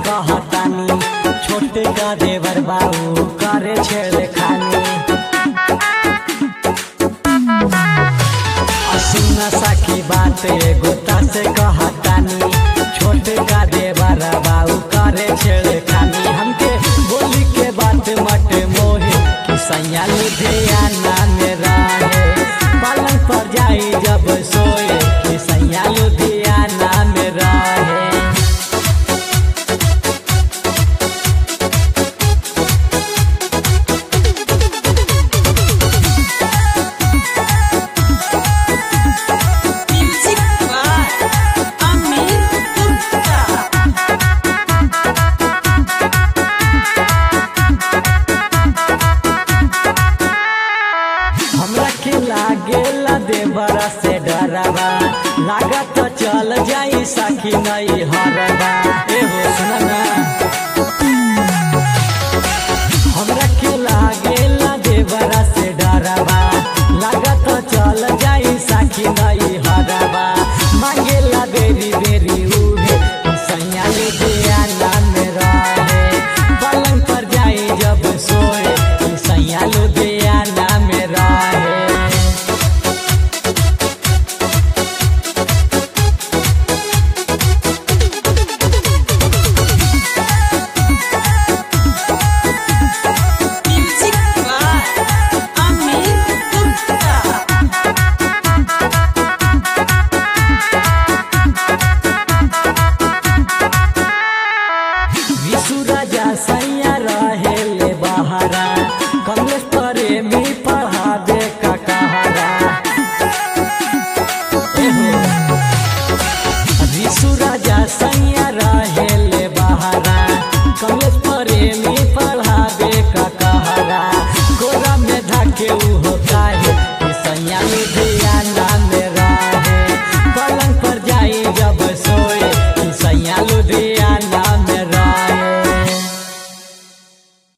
कहतानी छोटे का देवर बाबू करे छेड़ खानी सुना सखी बात एगो से कहतानी छोटे का देवर बाबू करे छेड़ खानी हमके बोली के बात मट मोहे कि सैया लुधियाना में रहे पलंग पर जाई जब सोए कि सैया लुधियाना में रहे Music by Amir Gupta. हमरा के लागेला देवरा से डरवा लागत चल जाई सखी नहीं हरवा ए हो सुना